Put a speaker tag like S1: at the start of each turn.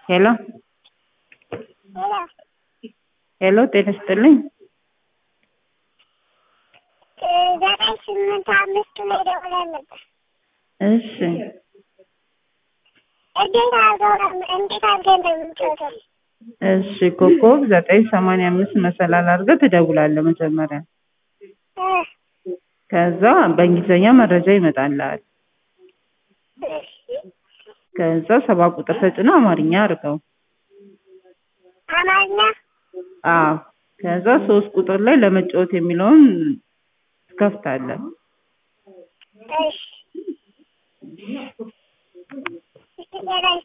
S1: ሄሎ ሄሎ ጤና ይስጥልኝ።
S2: ዘጠኝ ስምንት አምስቱ ላይ ደውለን ነበር።
S1: እሺ
S2: እንዴት አድርገው እንዴት አድርገን እንደምንጫወተው
S1: እሺ ኮከብ ዘጠኝ ሰማንያ አምስት መሰላል አድርገህ ትደውላለህ መጀመሪያ።
S2: እ
S1: ከዛ በእንግሊዝኛ መረጃ ይመጣልሃል።
S2: እሺ
S1: ከዛ ሰባ ቁጥር ተጭነህ አማርኛ አድርገው።
S2: አማርኛ
S1: አዎ ከዛ ሶስት ቁጥር ላይ ለመጫወት የሚለውን ትከፍታለህ።
S2: እሺ እሺ ዘጠኝ